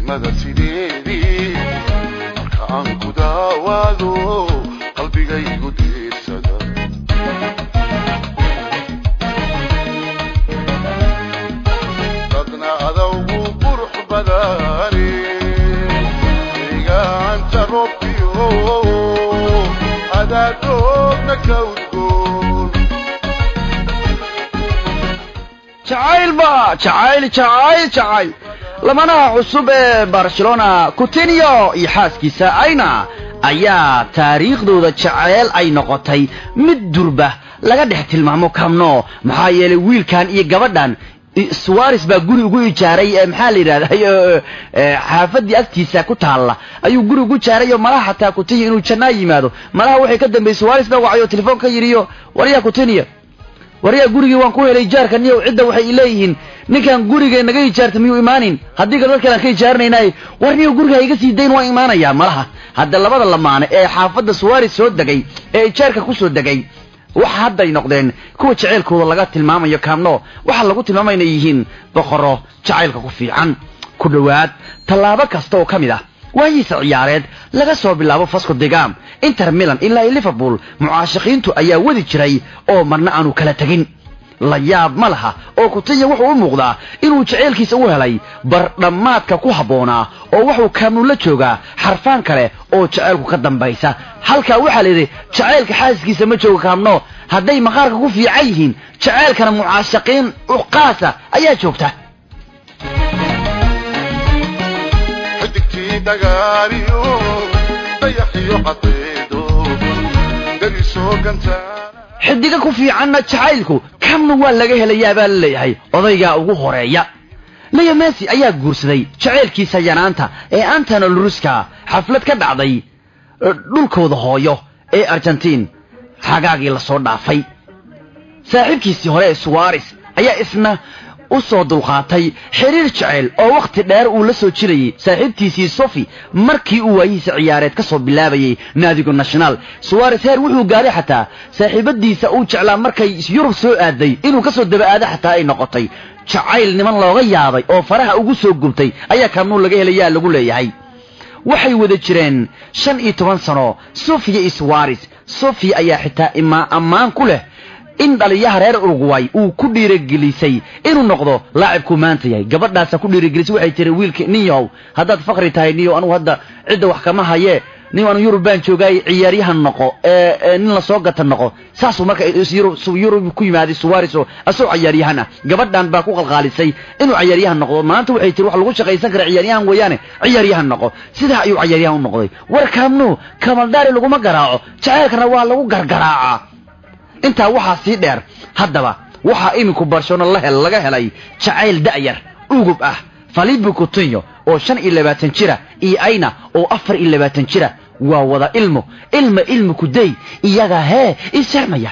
daymada sideedii marka aan ku daawaado qalbigaygu diirsada dadna adawgu qurux badani deegaanta robbiyo adaadoodna ka udgoon jacayl ba jacayl jacayl jacayl lamanaha cusub ee barcelona coutinho iyo xaaskiisa ayna ayaa taariikhdooda jaceyl ay noqotay mid durba laga dhex tilmaamo kamno maxaa yeelay wiilkan iyo gabadhan suwares baa guri ugu ijaaray ee maxaa la yidhahday xaafadii agtiisa ku taalla ayuu guri ugu jaaray oo malaha xataa coutinho inuu jannaa yimaado malaha waxay ka dambeeyey suwares baa wacay oo telefoon ka yidhiyo waryaa coutinho waryaa gurigii waan ku helay ijaarka niyow cidda waxay leeyihiin ninkan guriga naga ijaarta miyuu imaanin haddii kale dadkaan ka ijaaranaynay war niyow guriga iga sii dayn waan imaanayaa malaha hadda labada lamaane ee xaafadda suwares soo degay ee ijaarka ku soo degay waxa hadday noqdeen kuwa jacaylkooda laga tilmaamayo kaamno waxaa lagu tilmaamaya inay yihiin boqoro jacaylka ku fiican ku dhowaad tallaabo kasta oo ka mid ah waayiisa ciyaareed laga soo bilaabo fasco degam inter milan ilaa iyo liverpool mucaashaqiintu ayaa wadi jiray oo marna aanu kala tegin la yaab ma laha oo kutinya wuxuu u muuqdaa inuu jaceylkiisa u helay bardhammaadka ku habboonaa oo wuxuu kaamnu la joogaa xarfaan kale oo jaceylku ka dambaysa halkaa waxaa layidhi jacaylka xaaskiisa ma jooga kaamno hadday maqaarka ku fiican yihiin jacaylkana mucaashaqiin uqaasa ayaa joogta xidigtii dhagaariyo dayaxiyo cadeedo derisoo gantaana xidiga ku fiicanna jacaylku kamna waa laga helayaa baa la leeyahay odaygaa ugu horeeya leo messi ayaa guursaday jacaylkiisa yanaanta ee antona luruska xaflad ka dhacday dhulkooda hooyo ee argentiin xagaagii lasoo dhaafay saaxiibkiisii hore ee suwares ayaa isna u soo dulqaatay xiriir jecel oo wakhti dheer uu la soo jirayay saaxiibtiisii sofi markii uu waayihiisa ciyaareed ka soo bilaabayay naadiga national suwares heer wuxuu gaaray xataa saaxiibadiisa uu jeclaa markay yurub soo aaday inuu ka soo daba aado xataa ay noqotay jacayl niman looga yaabay oo faraha ugu soo gubtay ayaa kaamnuu laga helayaa lagu leeyahay waxay wada jireen shan iyo toban sano sofiya iyo suwares sofiya ayaa xitaa imaa ammaan ku leh in dhaliyaha reer uruguay uu ku dhiiragelisay inuu noqdo laacibkuu maanta yahay gabadhaasa ku dhiiragelisay waxay tiri wiilka niyow haddaad fakri tahay niyow anugu hadda cidda wax kama haye nin anu yurub baan joogaay ciyaaryahan noqo ee nin lasoo gata noqo saasuu marka yurub ku yimaaday suwares oo asoo ciyaaryahan ah gabadhan baa ku qalqaalisay inuu ciyaaryahan noqdo maanta waxay tiri wax lagu shaqaysan kara ciyaaryahan weeyaane ciyaaryahan noqo sidaa ayuu ciyaaryahan u noqday war kaamnu kamaldaari laguma garaaco jaceylkana waa lagu gargaraacaa intaa waxaa sii dheer haddaba waxaa iminku barcelona la hel laga helay jacayl da'yar ugub ah falibi coutinho oo shan iyo labaatan jira iyo ayna oo afar iyo labaatan jira waa wada ilmo ilma ilmi kuday iyaga hee isahmaya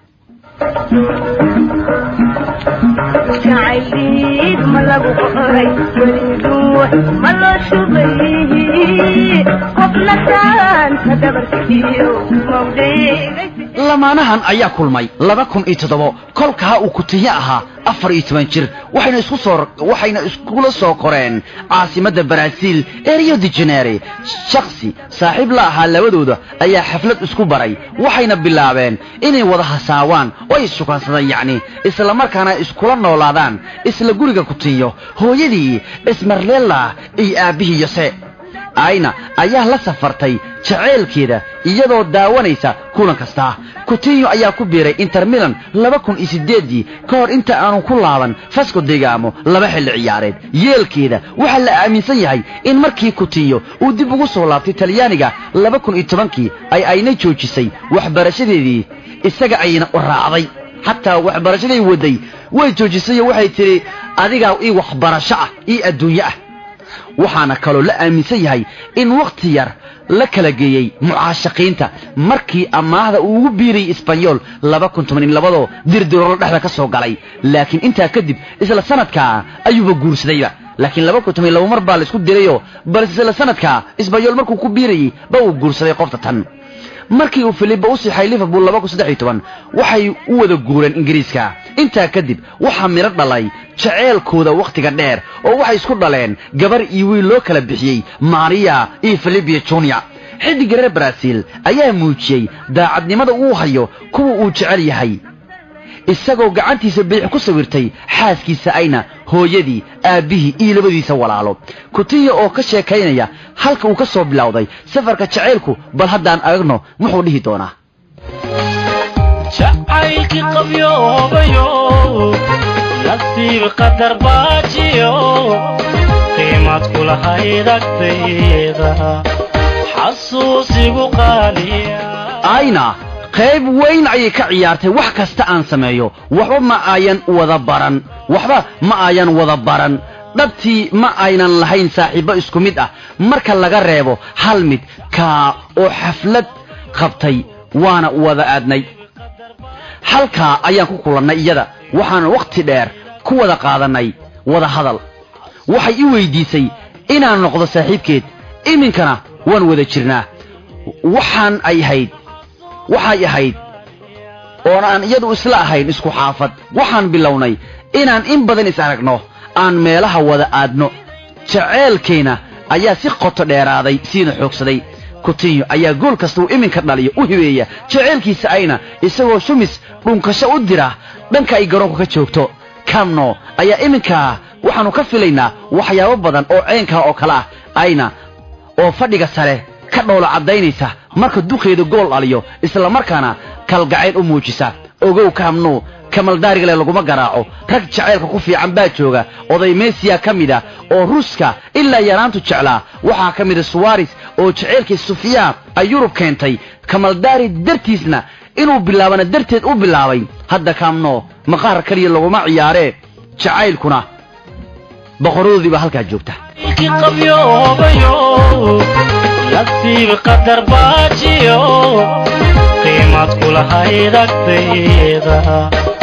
jacayliid ma lagu qoray weliduux ma loo shubay qofna taanta dhabarkiyo mawdheegaysi lamaanahan ayaa kulmay laba kun iyo toddobo kolkaa uu kutiyo ahaa afar iyo toban jir waxayna isku soo waxayna iskula soo koreen caasimadda baraaziil ee rio de janeire shaksi saaxiib la ahaa labadooda ayaa xaflad isku baray waxayna bilaabeen inay wada hasaawaan oo ay sukansadaan yacni isla markaana iskula noolaadaan isla guriga kutiyo hooyadii ismarlela iyo aabbihii yose ayna ayaa la safartay jaceylkeeda iyadoo daawanaysa kulan kasta kutinyo ayaa ku biiray inter milan laba kun iyo siddeeddii ka hor inta aanu ku laaban fasco degaamo laba xilli ciyaareed yeelkeeda waxaa la aaminsan yahay in markii kutinyo uu dib ugu soo laabtay talyaaniga laba kun iyo tobankii ay ayna joojisay waxbarashadeedii isaga ayna u raacday xataa waxbarashaday waday way joojisayoo waxay tidhi adigaa ii waxbarasho ah ii adduunye ah waxaana kaloo la aaminsan yahay in wakhti yar la kala geeyey mucaashaqiinta markii amaahda uu ugu biirayay isbanyool laba kun toban iyo labadoo dirdirolo dhexda ka soo galay laakiin intaa kadib isla sanadkaa ayuuba guursadayba laakiin laba kun toban iyo laba mar baa laisku dirayoo balse isla sanadkaa isbanyool markuu ku biirayey ba uu guursaday qofta tan markii uu filiba u sixay liverpool laba kun saddex iyo toban waxay u wada guureen ingiriiska intaa kadib waxaa midho dhalay jaceelkooda wakhtiga dheer oo waxay isku dhaleen gabar iyo wiil loo kala bixiyey maria iyo filibia junior xiddigga reer baraaziil ayaa muujiyey daacadnimada uu hayo kuwa uu jecel yahay isagoo gacantiisa biix ku sawirtay xaaskiisa ayna hooyadii aabbihii iyo labadiisa walaalo kutiya oo ka sheekaynaya halka uu ka soo bilowday safarka jacaylku bal haddaan aragno muxuu dhihi doonaa jacaylkii qabyoobayo nasiib qadar baajiyo qiimad kulahayd agtayda xasuusigu qaaliya ayna qayb weyn ayay ka ciyaartay wax kasta aan sameeyo waxba ma ayan wada baran waxba ma ayan wada baran dhabtii ma aynan lahayn saaxiibbo isku mid ah marka laga reebo hal mid kaa oo xaflad qabtay waana wada aadnay halkaa ayaan ku kulannay iyada waxaan wakhti dheer ku wada qaadannay wada hadal waxay i weydiisay inaan noqdo saaxiibkeed iminkana waan wada jirnaa waxaan ay ahayd waxay ahayd oon aan iyadu isla ahayn isku xaafad waxaan bilownay inaan in badan is aragno aan meelaha wada aadno jaceelkayna ayaa si qoto dheeraaday siina xoogsaday kutinyo ayaa gool kasta uu iminka dhaliyo u hibeeya jaceelkiisa ayna isagoo shumis dhunkasho u dira dhanka ay garoonku ka joogto kamno ayaa iminkaa waxaannu ka filaynaa waxyaabo badan oo ceenkaa oo kale ah ayna oo fadhiga sare ka dhowlo caddaynaysa marka duqeeda gool dhaliyo islamarkaana kalgacayl u muujisa ogow kaamnuu kamaldaarigale laguma garaaco rag jacaylka ku fiican baa jooga oday mesiya ka mid ah oo ruuska ilaa yaraantu jeclaa waxaa ka mida suwaris oo jacaylkii sufiya ay yurub keentay kamaldaari dartiisna inuu bilaabana darteed u bilaabay hadda kaamnoo maqaar kaliya laguma ciyaaree jacaylkuna boqoradoodii baa halkaa joogta jacaylkii qabyoobayo nasiib qadar baajiyo qiimad kulahayd agtayda